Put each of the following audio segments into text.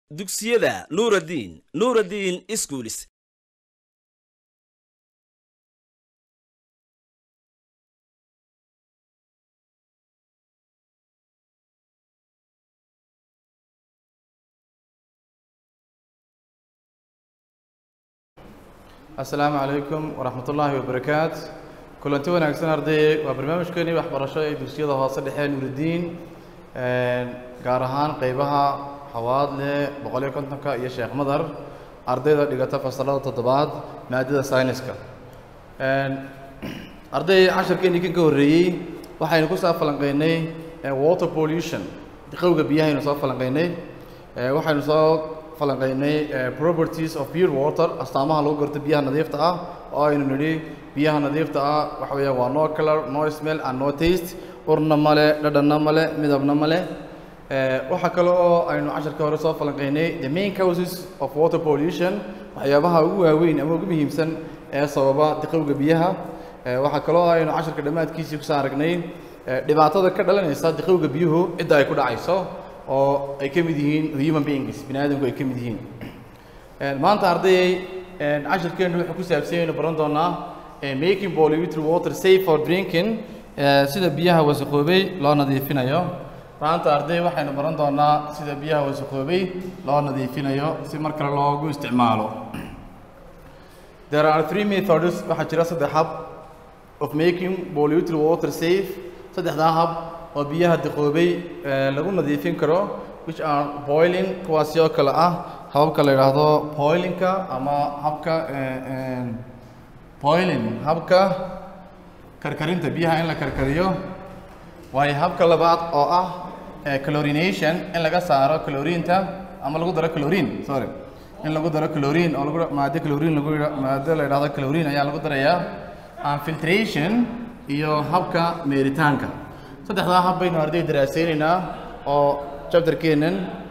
dugsiyada nuuraddiin nuuraddiin iskuulis asalaamu calaykum waraxmat ullaahi wabarakaat kulanti wanaagsan ardayey waa barnaamijkeenii waxbarasho ee dugsiyada hoose dhexe nuuridiin gaar ahaan qeybaha xawaadle boqol iyo kontonka iyo sheekh madar ardayda dhigata fasalada toddobaad maadada sayniska arday casharkeenii kan ka horreeyey waxaynu ku soo falanqeynay water pollution qowga biyahaynu soo falanqeynay waxaynu soo falanqeynay properties of pure water astaamaha lagu garto biyaha nadiifta ah oo aynu nidhi biyaha nadiifta ah waxa weeyaan waa no color no smell and no taste urna male dhadhanna male midabna male waxaa kale oo aynu casharka hore soo falanqeynay the main causes of water pollution waxyaabaha ugu waaweyn ama ugu muhiimsan ee sababa diqowga biyaha waxaa kaloo aynu casharka dhammaadkiisii kusoo aragnay dhibaatada ka dhalanaysa diqowga biyuhu cidda ay ku dhacayso oo ay ka mid yihiin human beings bini aadamku ay ka mid yihiin maanta ardayay casharkeennu wuxuu ku saabsan yaynu baran doonaa making polluted water safe for drinking sida biyaha wasaqoobay loo nadiifinayo maanta arday waxaynu baran doonaa sida biyaha wasaqoobay loo nadiifinayo si mar kale loogu isticmaalo there are three methods waxaa jira saddex hab of making polluted water safe saddexdaa hab oo biyaha diqoobay lagu nadiifin karo which are boiling kuwaasi oo kale ah hababka la yidhaahdo boilingka ama habka boiling habka karkarinta biyaha in la karkariyo waayo habka labaad oo ah clorination in laga saaro clorinta ama lagu daro clorin sorry in lagu daro clorin oo lagu maado clorin lagu maado la yidhahdo clorin ayaa lagu darayaa and filtration iyo habka meeritaanka saddexdaa hab baynu arday daraasaynaynaa oo chapterkeennan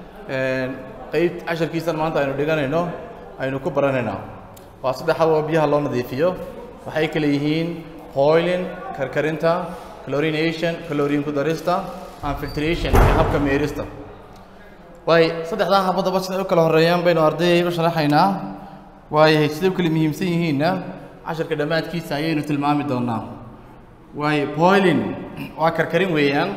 qeyb casharkiisan maanta aynu dhiganayno aynu ku baranaynaa waa saddex hab oo biyaha loo nadiifiyo waxay kale yihiin boiling karkarinta chlorination chlorine ku darista and filtration iyo habka meerista waay saddexdaa habadaba siday u kala horeeyaan baynu ardayay u sharaxaynaa waayahay siday u kala muhiimsan yihiinna casharka dhammaadkiisa ayaynu tilmaami doonaa waayo boiling waa karkarin weeyaan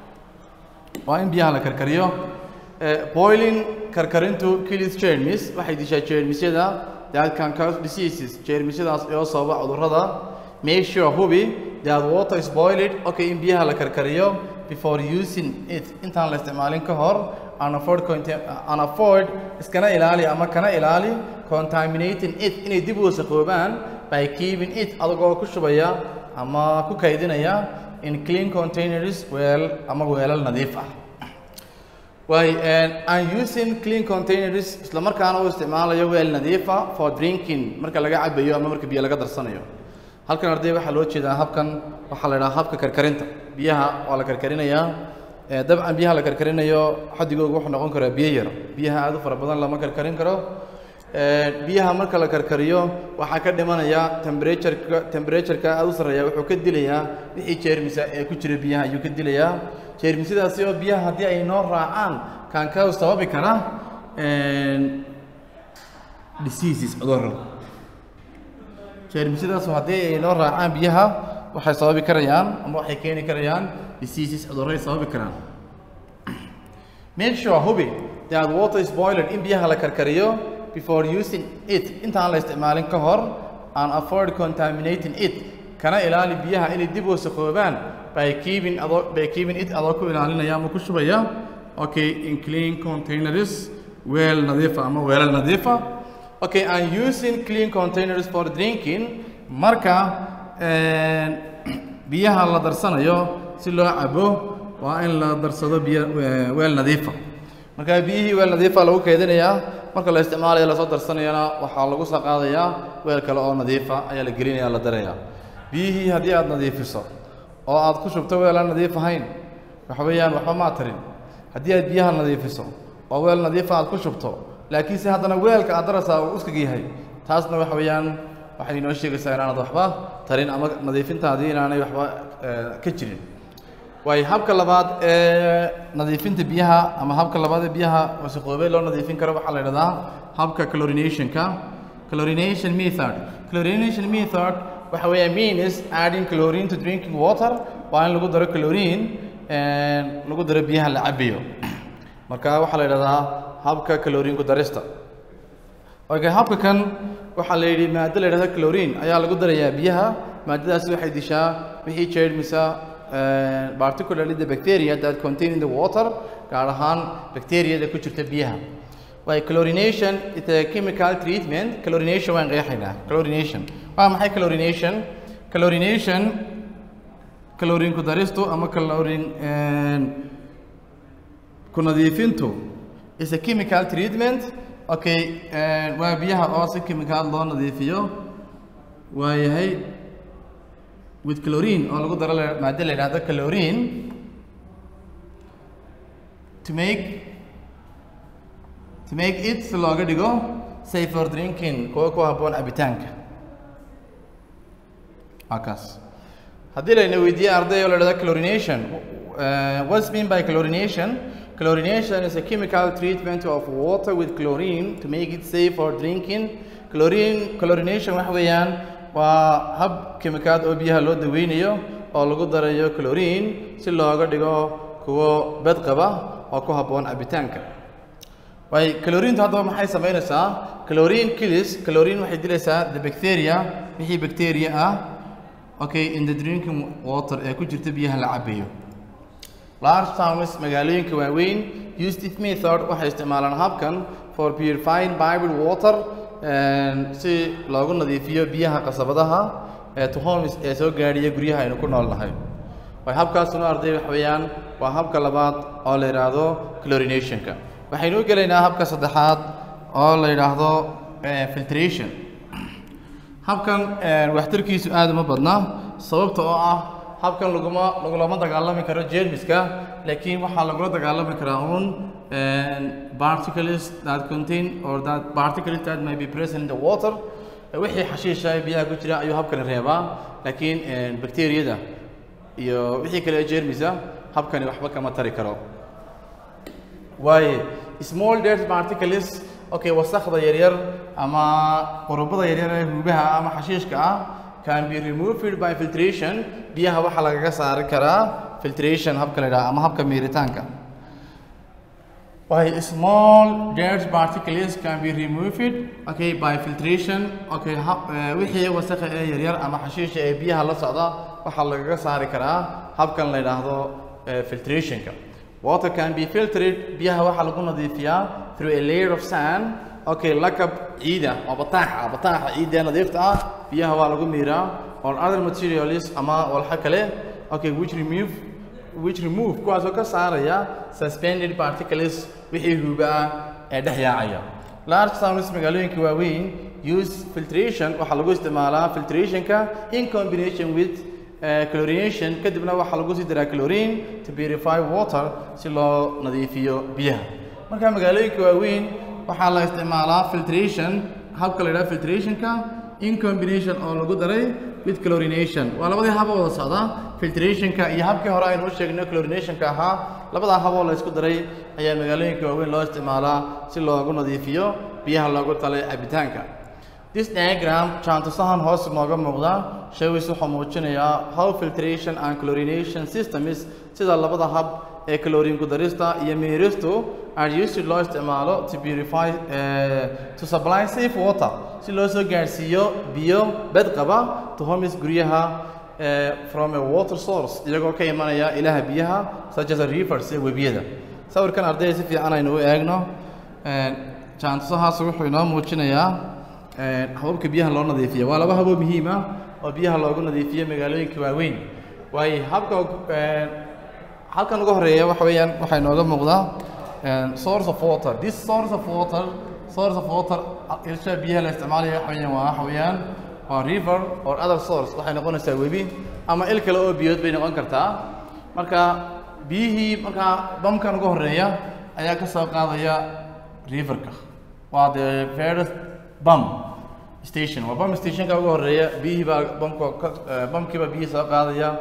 waa in biyaha la karkariyo boiling karkarintu kills germs waxay dishaa jeermisyada that can cause diseases jeermisyadaas oo sababa cudurrada make sure hubi that water is boiled okay in biyaha la karkariyo before using it intaan la isticmaalin ka hor and avoid and avoid iskana ilaali ama kana ilaali contaminating it inay dib u wasaqoobaan by keeping it adagoo ku shubaya ama ku kaydinaya in clean containers weel ama weelal nadiif ah waay and using clean containers isla markaana u isticmaalayo weel nadiifa for drinking marka laga cabayo ama marka biyo laga darsanayo halkan arday waxaa loo jeedaa habkan waxaa la idhaha habka karkarinta biyaha waa la karkarinayaa dabcan biyaha la karkarinayo xadigooga wuxuu noqon karaa biyo yar biyaha aad u fara badan lama karkarin karo biyaha marka la karkariyo waxaa ka dhimanaya temperatureka temperatureka aada u sarreeya wuxuu ka dilayaa wixii jeermisa ee ku jira biyaha ayuu ka dilayaa jeermisyadaasi oo biyaha haddii ay noo raacaan kaankaa sababi kara diseases cudurro jeermisyadaas haddii ay noo raacaan biyaha waxay sababi karayaan ama waxay keeni karayaan diseases cudurro ay sababi karaan make sure hubi that water is boiled in biyaha la karkariyo before using it intaan la isticmaalin ka hor and avoid contaminating it kana ilaali biyaha inay dib wasaqoobaan by keeping adoo by keeping it adoo ku ilaalinaya ama ku shubaya okay in clean containers weel nadiifa ama weelal nadiifa okay and using clean containers for drinking marka biyaha la darsanayo si loo cabo waa in la darsado biyo weel nadiifa marka biyihii weel nadiifa lagu kaydinayaa marka la isticmaalayo lasoo darsanayana waxaa lagu soo qaadayaa weel kale oo nadiifa ayaa la gelinaya la darayaa biyihii haddii aad nadiifiso oo aad ku shubto weel aan nadiif ahayn waxa weeyaan waxba maa tarin haddii aad biyaha nadiifiso oo weel nadiifa aad ku shubto laakiinse haddana weelka aad daraysaa uu uskaga yahay taasna waxa weeyaan waxay inoo sheegaysaa inaanad waxba tarin ama nadiifintaadii inaanay waxba ka jirin waayo habka labaad ee nadiifinta biyaha ama habka labaad ee biyaha wasaqoobay loo nadiifin karo waxaa la idhahdaa habka chlorinationka chlorination method chlorination method waxa weeya means adding chlorine to drinking water waa in lagu daro chlorine lagu daro biyaha la cabayo marka waxaa la idhahdaa habka chlorine ku darista okay habka kan waxaa la yidhi maado la yidhahda chlorine ayaa lagu darayaa biyaha maadadaasi waxay dishaa wixii jeermisa particularly the bacteria that contain in the water gaar ahaan bacteriada ku jirta biyaha way chlorination is a chemical treatment chlorination waan qeexaynaa chlorination waa maxay chlorination chlorination chlorine ku daristu ama chlorine ku nadiifintu is a chemical treatment okay waa biyaha oo si chemical loo nadiifiyo waa yahay with chlorine oo lagu daro maado la yidhahdo chlorine to make to make it si looga dhigo safe for drinking kuwa ku habboon cabitaanka waa kaas haddii layna weydiiye arday oo la dhahdo chlorination uh, what's mean by chlorination chlorination is a chemical treatment of water with chlorine to make it safe for drinking chlorine chlorination waxa weeyaan waa hab kimikaad oo biyaha loo daweynayo oo lagu darayo chlorine si looga dhigo kuwo bedqaba oo ku habboon cabitaanka waay chlorinetu haddaba maxay samaynaysaa chlorine kills chlorine waxay dilaysaa the bacteria wixii bacteria ah okay in the drinking water ee ku jirta biyaha la cabayo large towns magaalooyinka waaweyn used this method waxay isticmaalaan habkan for purifying piped water si loogu nadiifiyo biyaha qasabadaha ee to homes ee soo gaadhiya guryaha aynu ku nool nahay way habkaasuna arday wax weeyaan waa habka labaad oo la yidhaahdo chlorinationka waxaynu u gelaynaa habka saddexaad oo la yidhaahdo filtration habkan waxtarkiisu aada uma badna sababta oo ah habkan laguma lagulama dagaalami karo jermiska laakiin waxaa lagula dagaalami karaa uun particles that contain or that particles that may be present in the water wixii xashiisha ee biyaha ku jira ayuu habkani reebaa laakiin bacteriyada iyo wixii kale ee jermisa habkani waxba kama tari karo waaye small dirt particles okay wasakda yaryar ama qurubada yaryar ee huubaha ama xashiishka ah can be removed by filtration biyaha waxaa lagaga saari karaa filtration habka la yidhaha ama habka miiritaanka Why small dirt particles can be removed okay by filtration okay hab eh, wixii wasakha ee yaryar ama xashiisha ee biyaha la socda waxaa lagaga saari karaa habkan la yidhaahdo eh, filtrationka water can be filtered biyaha waxaa lagu nadiifiyaa through a layer of sand okay lakab ciida oo bataaxa bataaxa ciida ee nadiifta ah biyaha waa lagu miiraa or other materials ama walxa kale okay which remove which remove kuwaasoo ka saaraya suspended particles wixii huuba ah ee dhex yaacaya large towns magaalooyinka waaweyn use filtration waxaa lagu isticmaalaa filtrationka in combination with eh, chlorination kadibna waxaa lagu sii daraa chlorine to purify water si loo nadiifiyo biyaha marka magaalooyinka waaweyn waxaa la isticmaalaa filtration habka la yidhaha filtrationka in combination oo lagu daray with chlorination waa labadii haba wada socda filtrationka iyo habkii hore aynu u sheegnay chlorinationka ahaa labadaa haboo la isku daray ayaa magaalooyinka waaweyn loo isticmaalaa si loogu nadiifiyo biyaha loogu talay cabitaanka this diagram jaantusahan hoos nooga muuqda shawis wuxuu muujinayaa how filtration and chlorination systems sida labada hab ee chlorine ku darista iyo miiristu are used loo isticmaalo to purify eh, to supply safe water si loo soo gaarsiiyo biyo bed qaba to homes guryaha eh, from a water source iyagoo ka imanaya ilaha biyaha such as a rivers ee webiyada sawirkan ardayda si fiican aynu u eegno Eh, jaantusahaas wuxuu inoo muujinayaa eh, hababka biyaha loo nadiifiyo waa laba haboo muhiim ah oo biyaha loogu nadiifiyo magaalooyinka waaweyn waayo habka eh, halkan ugu horeeya waxa weeyaan waxaa inooga muuqdaa eh, source of water this source of water source of water ilsha biyaha la isticmaalaya waxa weeyaan waa waxa weeyaan waa river or other source waxay noqonaysaa webi ama il kale oo biyood bay noqon kartaa marka biyihii markaa bamkan ugu horeeya ayaa ka soo qaadaya riverka waa the first bum station waa bum stationka ugu horeeya biyihii baa bamka ka- eh, bamkiiba biyihii soo qaadaya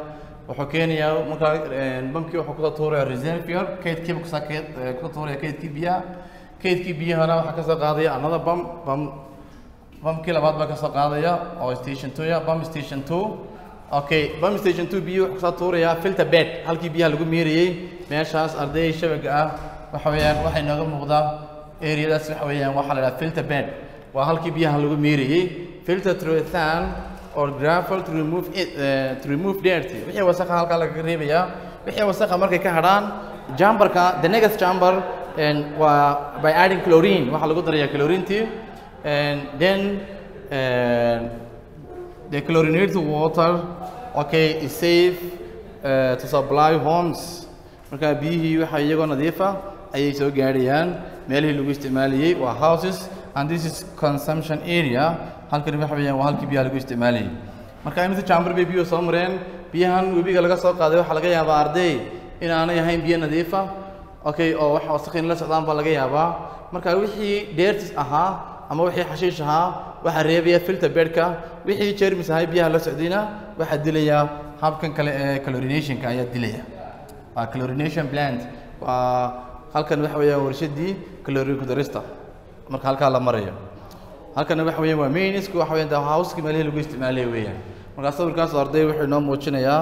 wuxuu keenayaa markaa bamkii wuxuu kusoo tuuraya reservoir kaydkiiba kusaa keed kusoo tuuraya kaydkii biyaha kaydkii biyahana waxaa kasoo qaadaya another bam bam bamkii labaad baa kasoo qaadaya oo station two ya bam station two okay bam station two biyo wuxuu kusoo tuurayaa filter bed halkii biyaha lagu meerayey meeshaas arday shabaga ah waxa weeyaan waxay nooga muuqdaa areadaas waxa weeyaan waxaa la dhaha filter bed waa halkii biyaha lagu meerayey filter through a fan or gravel to remove it, uh, to remove dirt wixii wasakha halkaa lagaga reebayaa wixii wasakha markay ka hadhaan jambarka the next chamber and waa by adding chlorine waxaa lagu darayaa chlorintii and then uh, the chlorinated water okay is safe uh, to supply homes marka biyihii waxa iyagoo nadiifa ayay soo gaadhayaan meelihii lagu isticmaalayey waa houses and this is consumption area halkani waxa weeyaan waa halkii biyaha lagu isticmaalayay marka imise chamber bay biyuhu soo mareen biyahan webiga laga soo qaaday waxaa laga yaabaa arday in aanay ahayn biyo nadiifa okay oo wax wasakhin la socdaan baa laga yaabaa marka wixii dheertis ahaa ama wixii xashiish ahaa waxaa reebaya filter bedka wixii jermis ahay biyaha la socdayna waxaa dilaya habkan kale ee chlorinationka ayaa dilaya waa chlorination plant waa halkan waxa weeyaan warshadii chlorine ku darista marka halkaa la marayo halkana waxa weeyaan waa mainsku waxa weeyaan the house-ki meelihii lagu isticmaalaya weeyaan marka sawirkaas arday wuxuu inoo muujinayaa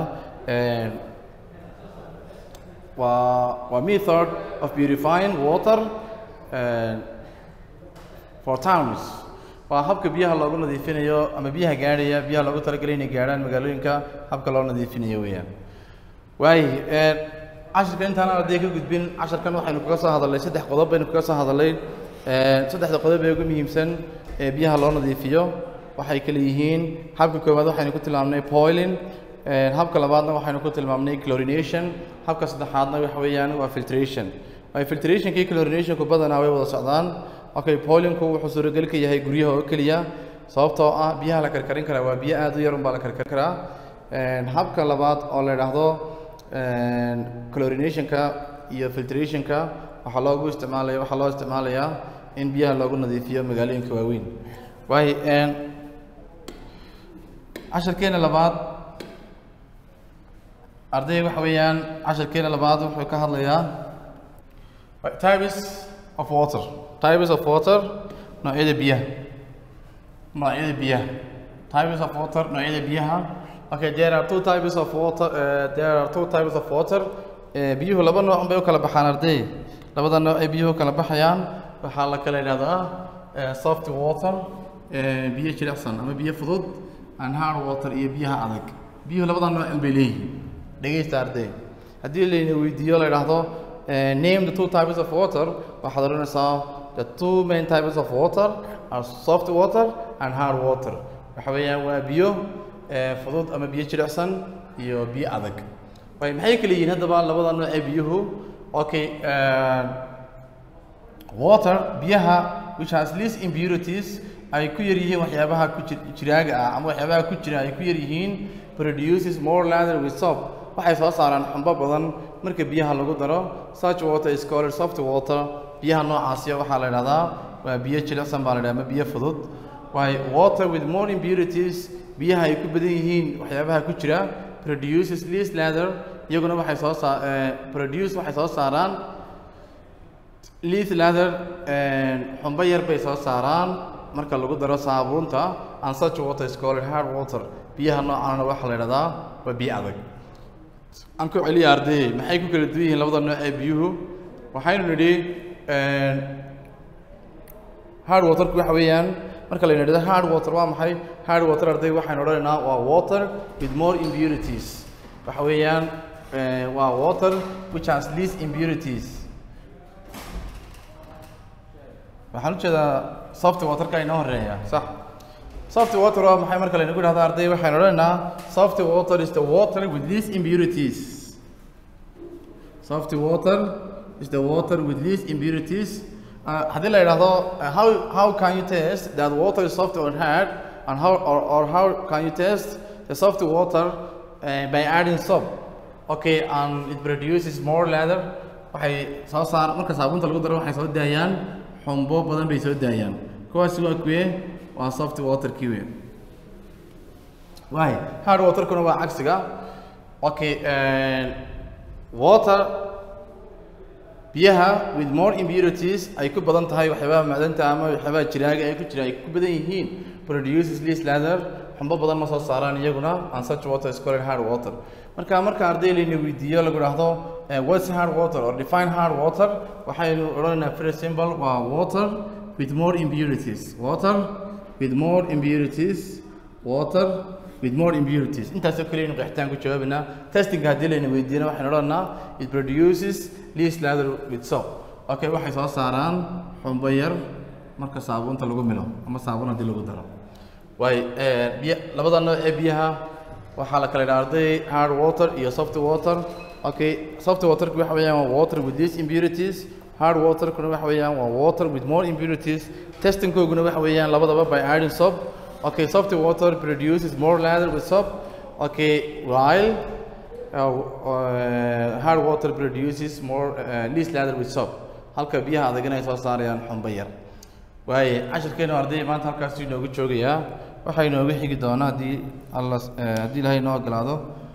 waa waa method of purifying water uh, for towns waa habka biyaha loogu nadiifinayo ama biyaha gaadhaya biyaha loogu talagalay inay gaadhaan magaalooyinka habka loo nadiifinayo weeyaan waayo cashirka intaan arday ka gudbin casharkan waxaynu kaga soo hadalnay saddex qodob baynu kaga soo hadalnay saddexda qodob ee ugu muhiimsan ee biyaha loo nadiifiyo waxay kala yihiin habka koowaad waxaynu ku tilmaamnay boiling habka labaadna waxaynu ku tilmaamnay chlorination habka saddexaadna waxa weeyaan waa filtration waayo filtrationka iyo chlorinationku badanaa way wada socdaan okay boilingku wuxuu suuragal ka yahay guryaha oo keliya sababtoo ah biyaha la karkarin karaa waa biyo aad u yar unbaa la karkarin karaa habka labaad oo la idhaahdo chlorinationka iyo filtrationka waxaa loogu isticmaalaya waxaa loo isticmaalayaa in biyaha loogu nadiifiyo magaalooyinka waaweyn waayo casharkeena labaad arday waxa weeyaan casharkeena labaad wuxuu ka hadlayaa types of water types of water noocyada biyaha noocyada biyaha types of water noocyada biyaha okay there are two types of water uh, there are two types of water uh, biyuhu laba nooc bay u kala baxaan arday labada nooc ay biyuhu kala baxayaan waxaa la kala yidhahdaa uh, soft water uh, biyo jilicsan ama biyo fudud and hard water iyo biyaha adag biyuhu labada nooc bay leeyihiin dhegeysta arday haddii layna weydiiyo la idhaahdo uh, name the two types of water waxaad odhanaysaa the two main types of water are soft water and hard water waxa weeyaan waa biyo fudud ama biyo jilicsan iyo biyo adag way maxay kala yihiin haddaba labada nooc ee biyuhu okay water biyaha which has least impurities ay ku yar yihiin waxyaabaha ku jiraaga ah ama waxyaabaha ku jira ay ku yar yihiin produces more lather with soap waxay soo saaraan xumbo badan marka biyaha lagu daro such water is called soft water biyaha noocaasiya waxaa la idhahdaa waa biyo jilicsan baa la idhahdaa ama biyo fudud waayo water with more impurities biyaha ay ku badan yihiin waxyaabaha ku jira produces least lather iyaguna waxay soo saa produce waxay soo saaraan least lather xumbo yar bay soo saaraan marka lagu daro saabuunta and such water is called hard water biyaha noocaana waxaa la idhahdaa waa biyo adag aan ku celiya arday maxay ku kala duwan yihiin labada nooc ee biyuhu waxaynu nidhi hard waterku waxa weeyaan marka la yidhahdo hard water waa maxay hard water arday waxaynu odhanaynaa waa water with more impurities waxa weeyaan waa water which has least impurities waxaan u jeedaa soft waterka inoo horeeya sax soft water waa maxay marka laynagu dhahdo arday waxaynu odhanaynaa soft water is the water with least impurities soft water is the water with least impurities haddii la yidhaahdo how how can you test that water is soft or hard and how or, or how can you test the soft water uh, by adding soap okay and it produces more lather waxay soo saar marka saabuunta lagu daro waxay soo daayaan xumbo badan bay soo daayaan kuwaasi waa kuwe waa soft water kii wey waay hard waterkuna waa cagsiga okay water biyaha with more impurities ay ku badan tahay waxyaabaha macdanta ama waxyaabaha jiraaga ay ku jira ay ku badan yihiin produces least lather xumbo badan ma soo saaraan iyaguna and such water is called hard water marka marka arday layna weydiiyo lagu dhahdo what's hard water or define hard water waxaynu odhanaynaa very simple waa water with more impurities water with more impurities water with more impurities intaasoo kale aynu qeexitaan ku jawaabaynaa testingka haddii layna weydiiyana waxaynu odhanaa it produces least lather with soap okay waxay soo saaraan xumbo yar marka saabuunta lagu milo ama saabuun haddii lagu daro waay biya labada nooc ee biyaha waxaa la kala yidhaha arday hard water iyo soft water okay soft waterku waxa weeyaan waa water with these impurities hard waterkuna waxa weeyaan waa water with more impurities testingkooguna waxa weeyaan labadaba by adding soap okay soft water produces more lather with soap okay while uh, uh, hard water produces more uh, least lather with soap halka biyaha adagana ay soo saarayaan xumbo yar waaye cashirkeenu arday maanta halkaas inoogu joogayaa waxaa inooga xigi doonaa haddii alla haddii ilaahay inoo ogolaado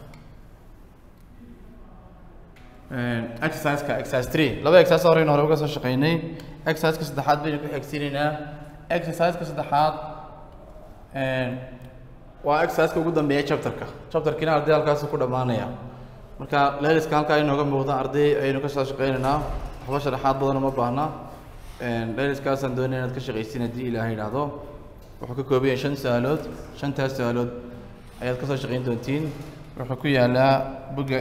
exerciseka exercise three laba exercise horeyna hore uga soo shaqeynay exerciseka saddexaad baynu ku xigsiinaynaa exerciseka saddexaad waa exerciseka ugu dambeeya chapterka chapterkiina arday halkaas ku dhammaanaya marka leeliska halkaa inooga muuqda arday ayaynu ka soo shaqeynaynaa waxba sharaxaad badan uma baahna leeliskaasaan doonaya inaad ka shaqaysiin haddii ilaahay idhaahdo wuxuu ka kooban yahay shan su-aalood shantaas su-aalood ayaad ka soo shaqayn doontiin wuxuu ku yaalaa bugga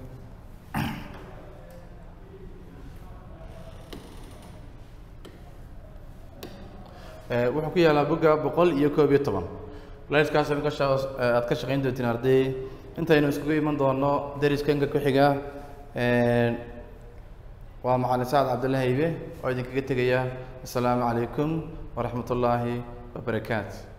wuxuu ku yaalaa bugga boqol iyo koob iyo toban leeliskaas aad ka shaqayn doontiin arday intaynu iskugu iman doono deriskanka ku xiga waa macalin sacad cabdilla haybe oo idinkaga tegaya assalaamu calaykum waraxmat ullaahi wabarakaatu